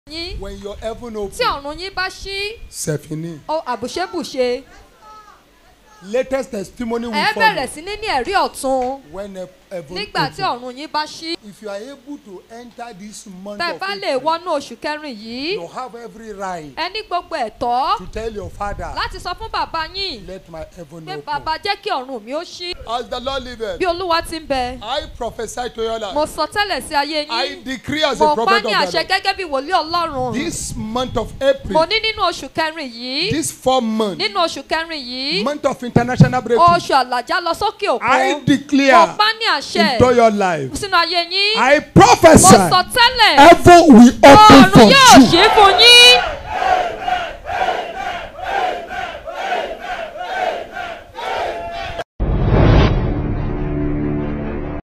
yín when your heaven tí open ọ̀run yín bá ṣí sefini ó àbùṣebùṣe latest testimony will ẹ follow bẹ̀rẹ̀ sí ní ní ẹ̀rí ọ̀tun when he- heaven nígbà tí open ọ̀run yín bá ṣí if you are able to enter this month tẹ́ ẹ of bá lè April wọnú oṣù kẹrin yìí you have every right ẹ ní gbogbo ẹ̀tọ́ to tell your father láti sọ fún bàbá yín let my heaven pé open bàbá jẹ́ kí ọ̀run mi ó ṣí as the lord liveth bí olúwa ti ń bẹ i prophesy to your mo life sọ tẹ́lẹ̀ sí ayé i yín decree as a mo pa prophet ní of àṣẹ the lord gẹ́gẹ́ bí wòlíì ọlọ́run this month of mo april ní nínú oṣù kẹrin yìí this four month nínú oṣù kẹrin yìí month of international breakthrough oṣù àlàjá lọ sókè i òkun mo declare pa ní àṣẹ into your life sínú ayé yín i mo prophesy sọ tẹ́lẹ̀ heaven will open ọ̀run for yóò you ṣí fún yín